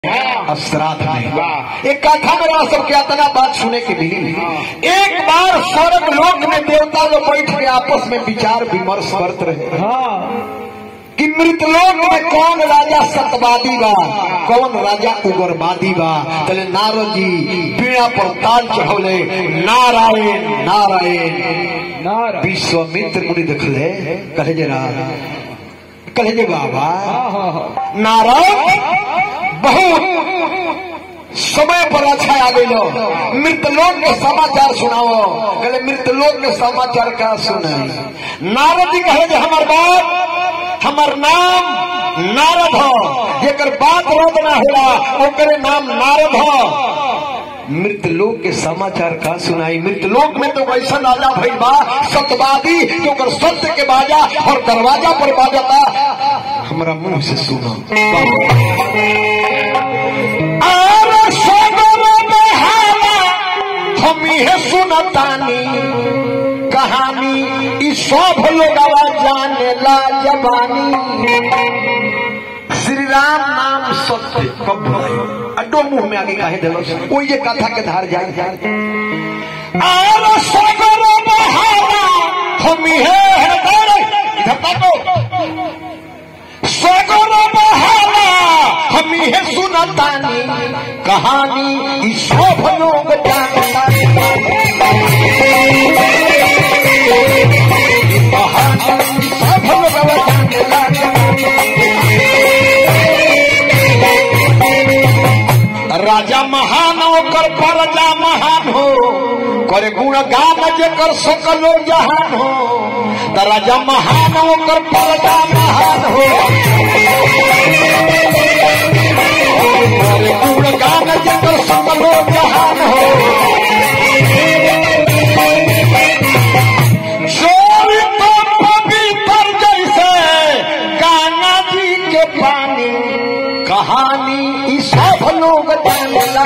श्राद्ध में एक कथा मेरा सबके अतना बात सुने के मिली एक बार स्वर्ग लोक में देवता लोग बैठ के आपस में विचार विमर्श करते रहे कि मृतलोक में कौन राजा सतवादी बा कौन राजा उग्रवादी बा चले नारद जी पीड़ा पर ताल चढ़ौले नारायण नारायण विश्वामित्र मुनि देखले कहे जरा कहे जे बाबा नारायण बहुत समय पर अच्छा आ गई मृतलोक के समाचार सुनाओ कहले मृतलोक के समाचार का सुने नारद जी कहे जे हमार बात हमार नाम नारद हो जेकर बात रद ना होला ओकरे नाम नारद हो मृतलोक के समाचार का सुनाई मृतलोक में तो वैसा राजा भइल बा सतवादी जो कर सत्य के बाजा और दरवाजा पर बाजता हमरा मुंह से सुनो और सगर बहावा हम इहे सुनतानी कहानी ई सब लोगवा जाने ला जबानी श्री राम नाम सत्य कब भुलायो अड्डो मुंह में आगे काहे देलो कोई ये कथा के धार जाए जाए और सगर बहावा हम इहे हृदय इधर ताको सगर बहावा हम इहे सुनतानी कहानी ई सब लोग जानता कहानी सब लोग जानता राजा महान ओकर प्रजा महान हो करे गुण गान जेकर सकलो जहान हो त राजा महान ओकर प्रजा महान हो करे गुण गान जेकर सकलो जहान हो चोरी तो पवित्र जैसे गंगा जी के पानी कहानी ई सब लोग जानेला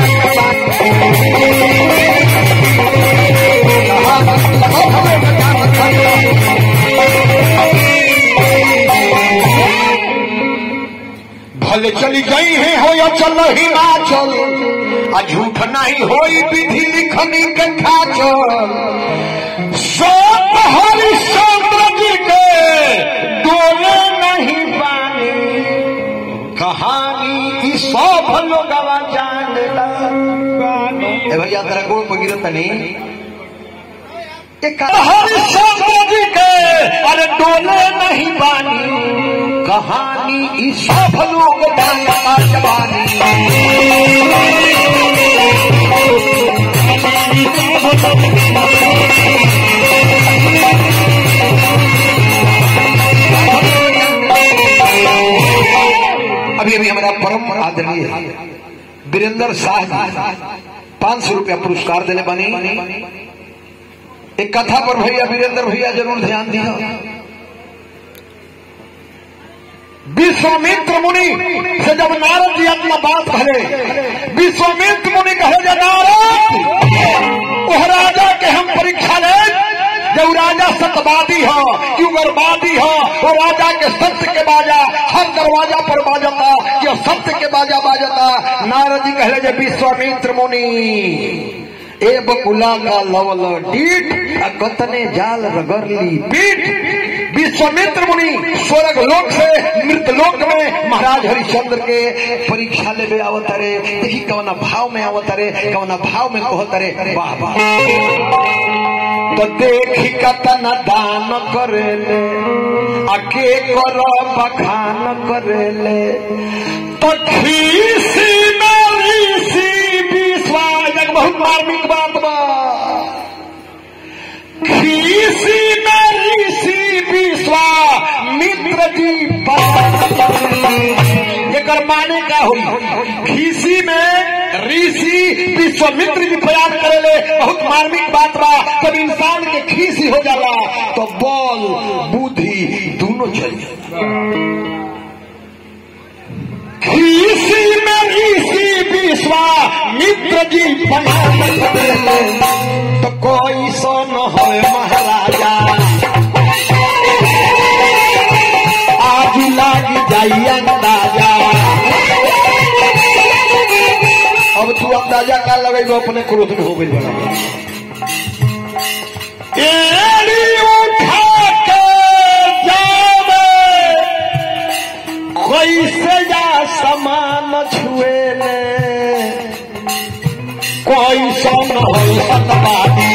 भले चली गई है हो या चल हिमाचल आ झूठ नहीं होई विधि लिखनी के खाचल सब हरिश्चंद्र जी के डोले नहीं पानी कहानी ई सब लोगवा जानेला ए भैया तेरा गोड़ पर गिरत नहीं हरिश्चंद्र जी के अरे डोले नहीं बानी कहानी ई सब लोग जानता जवानी अभी अभी हमारा परम आदरणीय वीरेंद्र शाह जी पांच सौ रुपया पुरस्कार देने बनी एक कथा पर भैया वीरेंद्र भैया जरूर ध्यान दिया विश्वामित्र मुनि से जब नारद जी अपना बात कहे विश्वामित्र मुनि कहे जे नारद ओह राजा के हम परीक्षा ले जो राजा सतवादी हो कि उग्रवादी हो वो राजा के सत्य के बाजा हर दरवाजा पर बाजता कि सत्य के बाजा बाजता नारद जी कहले जे विश्वामित्र मुनि ए बकुला का लवल डीट आ कतने जाल रगरली पीठ विश्वामित्र मुनि स्वर्ग लोक से मृत लोक में महाराज हरिश्चंद्र के परीक्षा लेवे आवत रे देखी कवना भाव में आवत रे कवना भाव में कहत रे वाह वाह तो देखी कतना दान करेले आ के कर बखान करेले तो खीसी में ऋषि विश्वास एक बहुत मार्मिक बात बा खीसी में ऋषि विश्वा मित्र जी एकर माने का हुई खीसी में ऋषि विश्वामित्र जी बयान करेले बहुत मार्मिक बात बा जब इंसान के खीसी हो जाला तो बल बुद्धि दोनों चल जाला खीसी में ऋषि विश्वा मित्र जी बयान करेले तो कोई सोन हो महाराजा आज लाग जाई अंदाजा अब तू अंदाजा का लगेगा अपने क्रोध में हो गई बड़ा एड़ी उठा के जावे कैसे जा समान छुए ले कोई सोन सतवादी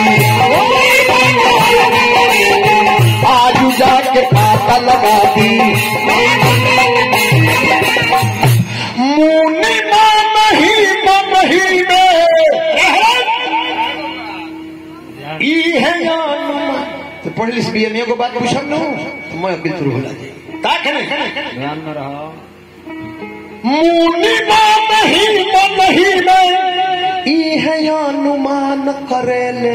आज जाके पाता लगा दी मुनि मन ही मन ही में ई है अनुमान तो पढ़ लिस बी एम को बात पूछम नु तो मैं बिल्कुल होला जी का करे ध्यान में रहो मुनि मन ही मन ही में ई है अनुमान करेले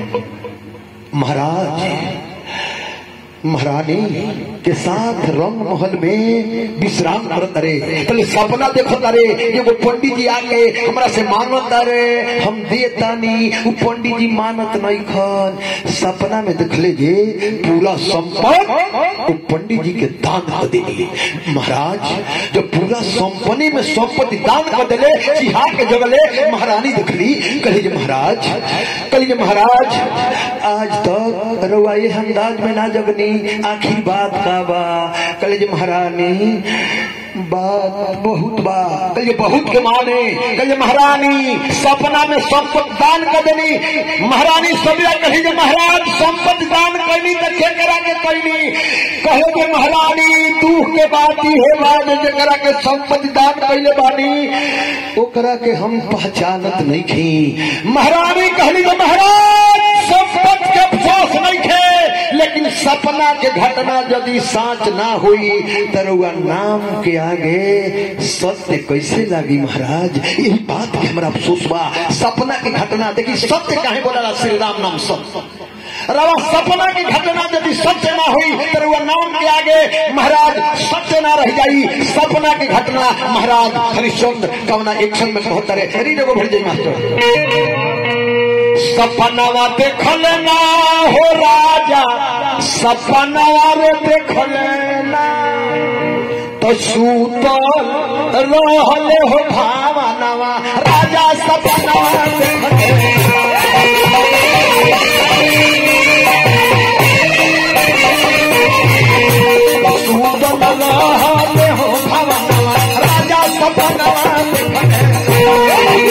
महाराज महारानी के साथ रंग महल में विश्राम करत रे पहले सपना देखत रे एगो पंडित जी आके हमरा से मांगत रे हम देतानी उ पंडित जी मानत नहीं खन सपना में देखले जे पूरा संपत्ति उ पंडित जी के दान कर देली महाराज जब पूरा संपत्ति में संपत्ति दान कर देले चिहा के जगले महारानी देखली कहे जे महाराज कहे जे महाराज आज तक रउआ ये अंदाज में ना जगनी आखिर बात का बा कहे जे महारानी बात बहुत बा कहे जे बहुत के माने कहे जे महारानी सपना में संपत्ति दान कर देनी महारानी सबिया कही जे महाराज संपत्ति दान करनी तो के करा के करनी कहे जे महारानी दुख के बात ही है बात जकरा के संपत्ति दान कैले बानी ओकरा के हम पहचानत नहीं थी महारानी कहली जे महाराज संपत्ति के अफसोस नहीं थे लेकिन सपना के घटना यदि साच ना हुई तरुआ नाम के आगे सत्य कैसे लागी महाराज यही बात के हमारा अफसोस बा सपना की घटना देखी सत्य काहे बोला श्री राम नाम सत्य रवा सपना की घटना यदि सत्य ना हुई तो वह नाम के आगे महाराज सत्य ना रह जाई सपना की घटना महाराज हरिश्चंद्र कवना एक्शन में कहत रहे हरी जगह भर जाई मास्टर सपनवा देखल ना हो राजा सपनवा रे देखल ना तो सूतल रहले हो भावनवा राजा सपनवा देखल सूतल रहले हो भावनवा राजा सपनवा देखल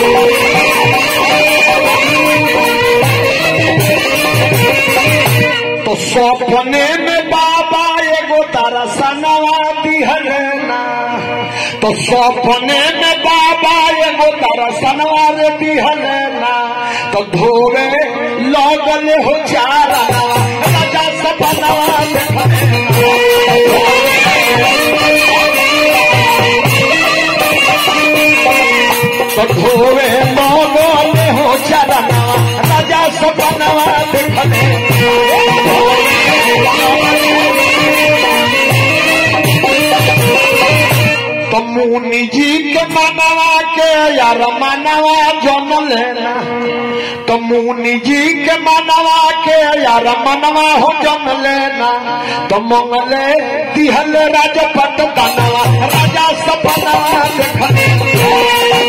तो सपने में बाबा एगो दरसनवा दिहलना तो सपने में बाबा एगो दरसनवा रे दिहलना तो धोवे लगल हो चारा राजा सपनवा देखलना तो धोवे लगल हो चारा राजा सपनवा देखलना तो मुनि जी के मनवा के यार मनवा जन लेना तो मुनि जी के मनवा के यार मनवा हो जन लेना तो मंगले दिहल राजपट दनवा राजा सपनवा देखले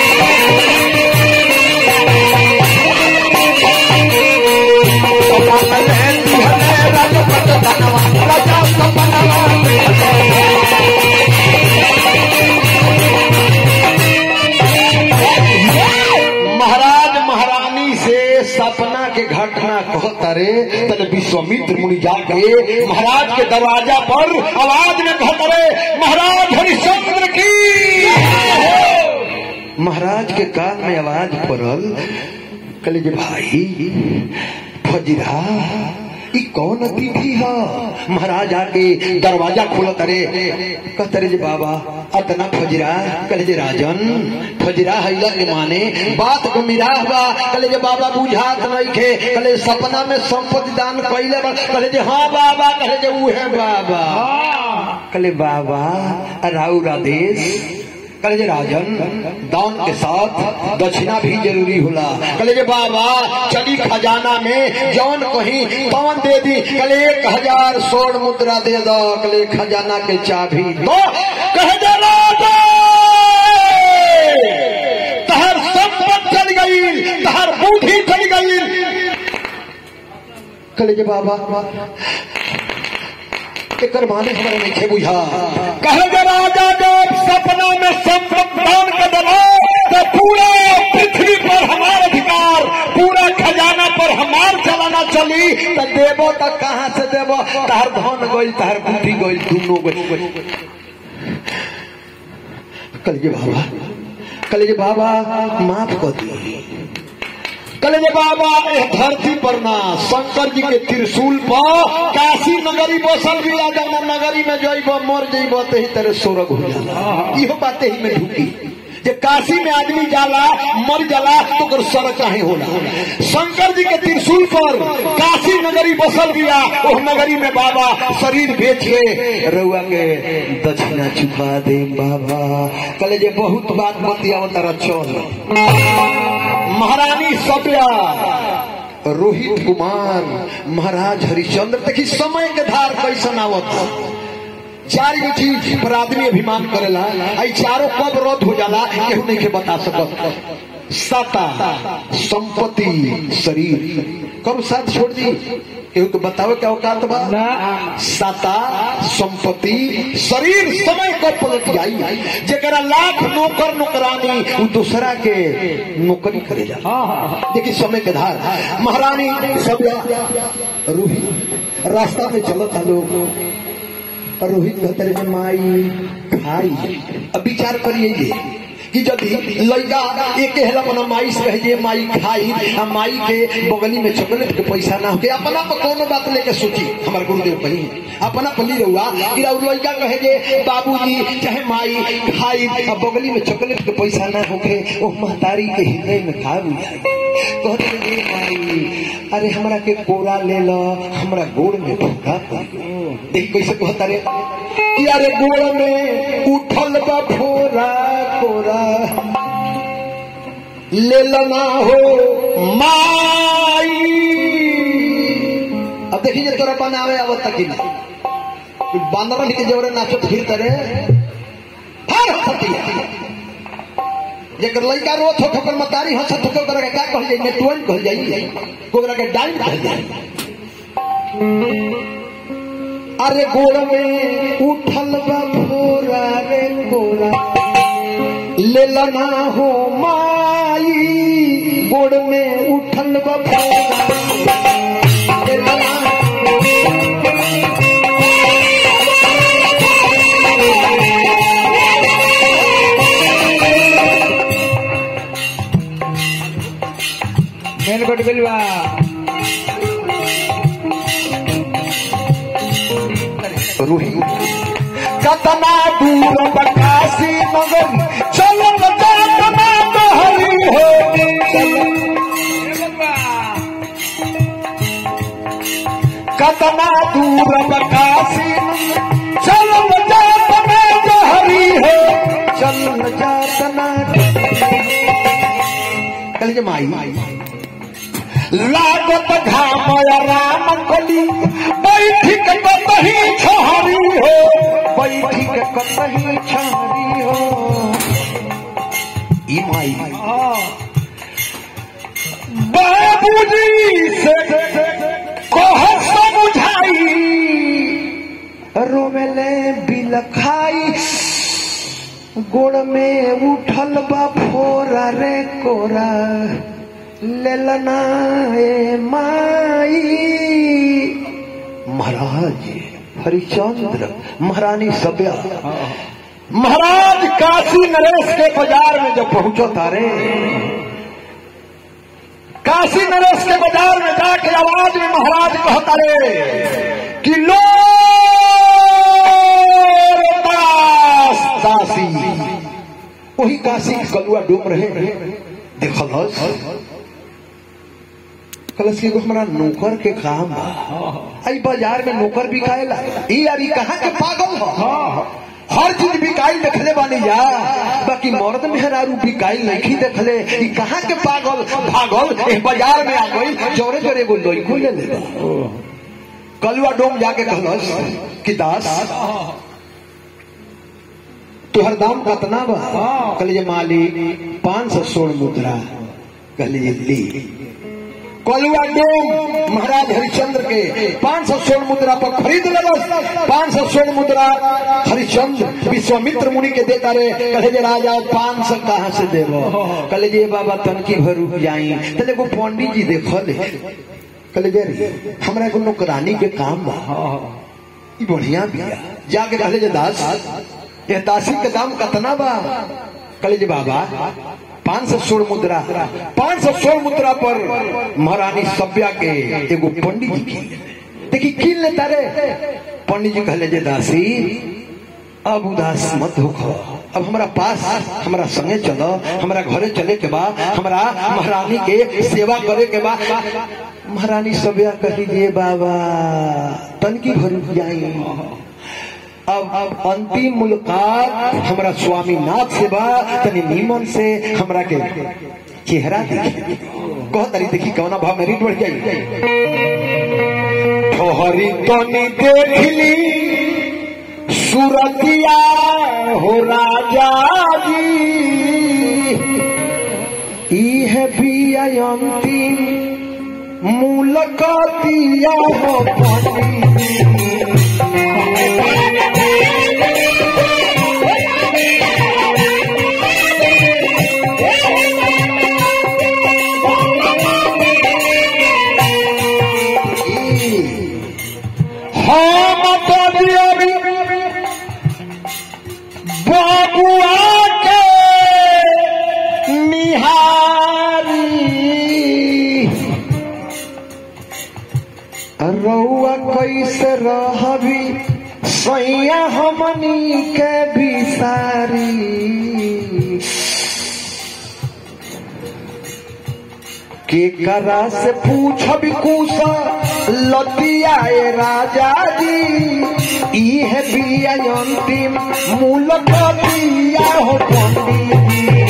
तो मंगले दिहल राजपट दनवा राजा सपनवा देखले महाराज महारानी से सपना के घटना कहता रे तने विश्वामित्र मुनि जाके महाराज के दरवाजा पर आवाज में कहता रे महाराज हरिश्चंद्र की महाराज के कान में आवाज पड़ल कहले जे भाई फजरा ई कौन अतिथि है महाराज आके दरवाजा खोलत रे कहत रे जे बाबा अतना फजरा कहले जे राजन फजरा हैला के माने बात को मिराह बा कहले जे बाबा बुझात नहीं खे कहले सपना में संपत्ति दान कइले बा कहले जे हाँ बाबा कहले जे उहे बाबा कहले बाबा राउर आदेश कहले जे राजन दान के साथ दक्षिणा भी जरूरी होला कहले जे बाबा चली खजाना में जौन कहीं पवन दे दी कहले एक हजार स्वर्ण मुद्रा दे दो कहले खजाना के चाबी दो कहे जे राजा तहर सब कले जे बाबा एकर माने हमरा नहीं बुझा कहे जे राजा जब सपना में संप्रदान का दबाव तो पूरा पृथ्वी पर हमारा अधिकार पूरा खजाना पर हमार चलाना चली त देबो त कहाँ से देबो तार धन गइल तार बुद्धि गइल दुनो गइल कले जे बाबा कले जे बाबा माफ कर दी कले जे बाबा एह धरती पर ना शंकर जी के त्रिशूल पर काशी नगरी बसल भी राजा नगरी में जइब मर जइब तही तेरे स्वर्ग हो जाला इहो बाते ही में ढुकी जे काशी में आदमी जाला मर जाला तो ओकर स्वर्ग काहे होला शंकर जी के त्रिशूल पर काशी नगरी बसल गया ओह नगरी में बाबा शरीर बेच के रउआ के दक्षिणा चुका दे बाबा कले जे बहुत बात बतियाव तारा चल महारानी सभ्या रोहित कुमार महाराज हरिश्चंद्र देखी समय के धार कैसन आवत चार गो चीज पर आदमी अभिमान करेला आई चारों कब रद्द हो जाला केहू नहीं के बता सकत सता संपत्ति शरीर कब साथ छोड़ दी केहू के बतावे क्या औकात बा सता संपत्ति शरीर समय कब पलट जाई जेकरा लाख नौकर नौकरानी उ दूसरा के नौकरी करे जा देखिए समय के धार महारानी सब रूही रास्ता में चलत लोग रोहित कहते रहे माई खाई अब विचार करिए जे कि यदि लड़का एक हेला अपना माई से कहे जे माई खाई आ माई के बगली में चॉकलेट के पैसा ना होके अपना पर कोनो बात लेके सोची हमारे गुरुदेव कही अपना पली रहुआ कि राउर लड़का कहे जे बाबूजी चाहे माई खाई आ बगली में चॉकलेट के पैसा ना होके ओ महतारी के हृदय में का बुझाई कहते रे माई अरे हमरा के कोरा ले लो हमरा गोड़ में फूका देख कैसे कहता रे कि अरे गोड़ में उठल बा फोरा कोरा ले लना हो माई अब देखिए तोरा बनावे आवत तक ही ना बांदर के जोरे नाचत फिर करे हर हतिया जेकर लड़का रोत हो ठोकर मतारी हंसत हो ओकरा के का कहल जाई नेटवन कहल जाई ओकरा के डाइन कहल जाई अरे गोड़ में उठल बा फोरा रे गोरा ले लना हो माई गोड़ में उठल बा फोरा ले लना ಮೇಲ್ ಕೊಟ್ಬಿಲ್ವಾ रूही कतना दूर बकासी मगर चलो कतना तो हरी हो कतना दूर बकासी चलो कतना तो हरी हो चल जातना कल के माई लागत घाम राम कली बैठिक कतही छहरी हो बैठिक कतही छहरी हो ई माई बाबूजी से कह समझाई रोवेले बिलखाई गोड़ में उठल बा फोरा रे कोरा लेलना ए माई महाराज हरिचंद्र महारानी सभ्या महाराज काशी नरेश के बाजार में जब पहुंचो तारे काशी नरेश के बाजार में जाके आवाज में महाराज कहता रे कि लो दास दासी वही काशी के कलुआ डूब रहे देखल कलश के हमारा नौकर के काम बा आई बाजार में नौकर बिकाएला ई यार ई कहाँ के पागल हो हर चीज बिकाई देखले बानी जा बाकी मर्द मेहरारू बिकाई नहीं देखले ई कहाँ के पागल भागल ए बाजार में आ गई जोरे जोरे एगो लइको ले ले कलुआ डोम जाके कहलस कि दास तुहर दाम कतना बा कहलिए मालिक पाँच सौ सोलह मुद्रा कहलिए ली कलुआ डोम महाराज हरिश्चंद्र के पांच सौ स्वर्ण मुद्रा पर खरीद लेलस पांच सौ स्वर्ण मुद्रा हरिश्चंद्र विश्वामित्र मुनि के देता रे कहे जे राजा पांच सौ कहाँ से देबो कहे जे बाबा तनकी भर रुक जाई तले को पंडित जी देखल कहे जे रे, हमरा को नौकरानी के काम बा ई बढ़िया बिया जाके कहले जे दास ये दासी के दाम कतना बा कहले जे बाबा पांच सौ सोलह मुद्रा पांच सौ सोलह मुद्रा पर महारानी सभ्या के एगो पंडित जी कीन लेते। देखी कीन लेता रे पंडित जी कहले जे दासी अब उदास मत होखो अब हमारा पास हमारा संगे चलो हमारा घरे चले के बा हमारा महारानी के सेवा करे के बा महारानी सभ्या कही दिए बाबा तनकी भर जाई अब अब अंतिम मुलाकात हमारा स्वामी नाथ से बा तनी नीमन से हमरा के चेहरा देखी कह तरी देखी कौना भाव मेरी बढ़ जाई ठोहरी तनी देखली सूरतिया हो राजा जी ई है भी अंतिम मुलाकातिया हो पंडित हम तो दियरी बबुआ के निहारी रउआ कैसे रहबी सैया हमनी के बिसारी के करा से पूछबी कुसा लतिया ए राजा जी ई है बिया अंतिम मूल कतिया हो पंडित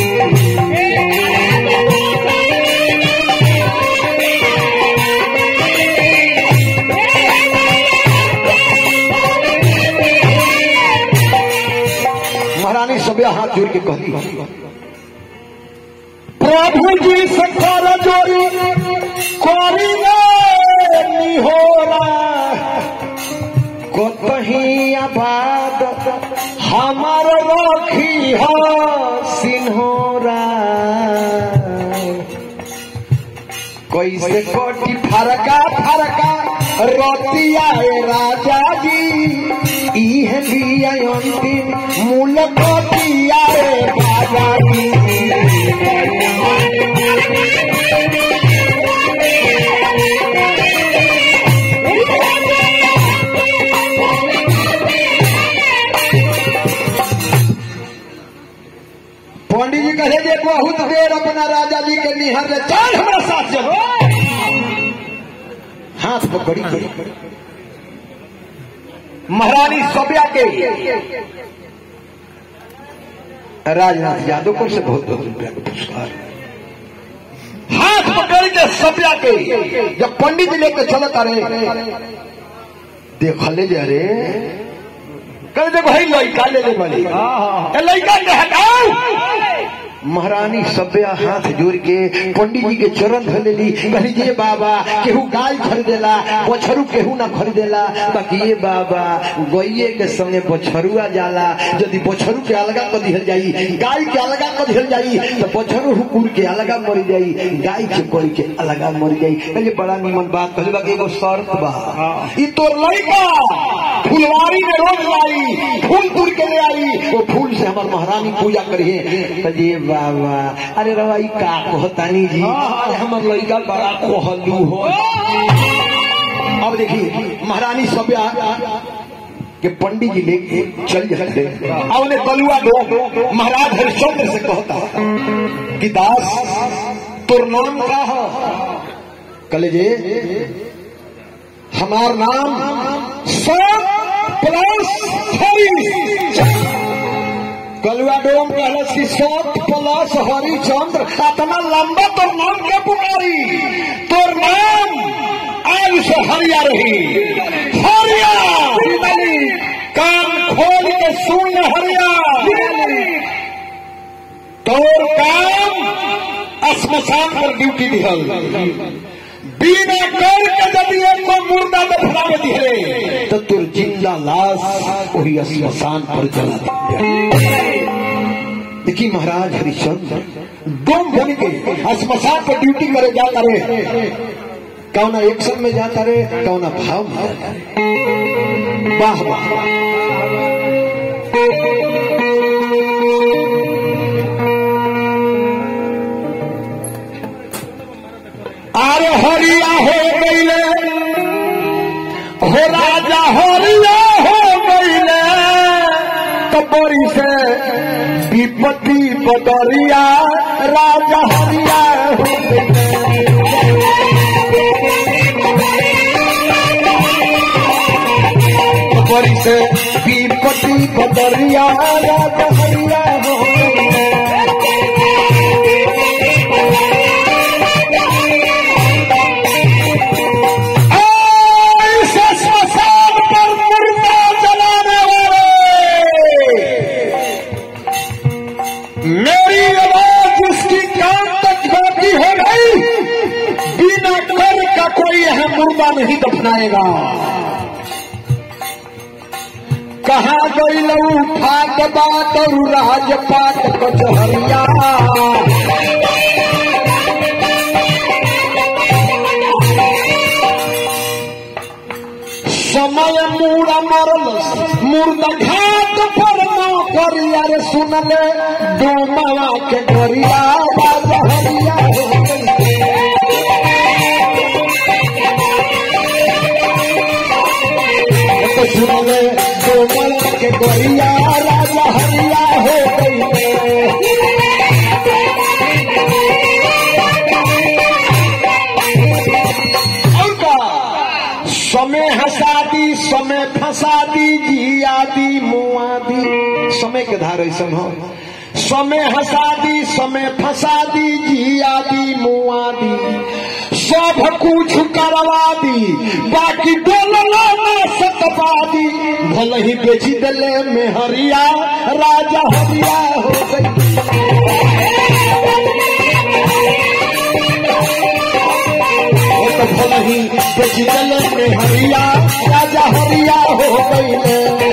जी महारानी सभ्या हाथ जोड़ के कहती प्रभु जी से कर जोरी करी निहोरा कतही आबाद हमार रखी हो सिन्होरा कैसे कोटी फरका फरका रतिया ए राजा जी ई है बिया अंतिम मूल कटिया ए राजा जी पंडित जी कहे जे बहुत देर अपना राजा जी के निहर ले चल हमारा साथ चलो हाथ पकड़ी करी महारानी सभ्या के राजनाथ यादव को से बहुत बहुत रुपया का पुरस्कार हाथ पकड़ के सभ्या के जब पंडित जी लेके चलत रहे देखले जे अरे कल देखो भाई लड़का ले ले वाली ए लड़का के हटाओ महारानी सभ्या हाथ जोड़ के पंडित जी के चरण धर लेली कहली जे बाबा केहू गाय खरीदेला बछरू केहू ना खरीदेला बाकी ये बाबा गैये के संगे बछरुआ जाला यदि बछरू के अलगा कर दिहल जाई गाय के अलगा कर दिहल जाई तो बछरू हुकुर के अलगा मर जाई गाय के कोई के अलगा मर जाई कहले बड़ा निमन बात कहले बाकी एगो शर्त बा ई तोर लड़का फुलवारी में रोज लाई फूल तुर के ले आई वो फूल से हमार महारानी पूजा करिए तो जी बाबा अरे रवा ई का कहतानी जी अरे हमर लड़का बड़ा कोहलू हो अब देखिए महारानी सभ्या के पंडित जी लेके चल जाते अब उन्हें तलुआ दो महाराज हरिश्चंद्र से कहता कि दास तोर नाम का है कले जे हमार नाम सब प्लस कलुआ डोम कहलस कि सत प्लस हरिचंद्र इतना लंबा तोर नाम के पुकारी तोर नाम आज से हरिया रही हरिया कान खोल के सुन ले हरिया तोर काम श्मशान पर ड्यूटी दिहल बिना कर के यदि एक को मुर्दा दफना में दिखे तो तुर जिंदा लाश वही स्मशान पर जला दी देखिए महाराज हरिश्चंद्र डोम बन के स्मशान पर ड्यूटी करे जाता रहे कौना एक्शन में जाता रहे कौना भाव में जाता रहे वाह वाह अरे हरिया हो गईले हो राजा हरिया हो गईले कबरी से विपत्ति बदरिया राजा हरिया हो गईले कबरी से विपत्ति बदरिया राजा हरिया हो गईले ऐसे स्मशान पर मुर्दा जलाने वाले मेरी आवाज उसकी कान तक बाकी हो गई बिना कर का कोई यह मुर्दा नहीं दफनाएगा कहा गई लऊ फाट बात और राजपाट कचहरिया समय मूड़ा मरल मुर्दा घाट पर न करिया रे सुनले डोमवा के गरिया राजा हरिया हो गई। तो सुनले डोमवा के गरिया राजा हरिया हो गई और का समय हसादी समय फसादी जियादी मुआदी समय के धार ऐसा हो समय हसादी समय फसादी जियादी मुआदी सब कुछ करवा दी बाकी डोलना ना सतपादी भले ही बेची दले में हरिया राजा हरिया हो गई वो तो भले ही बेची दले में हरिया राजा हरिया हो गई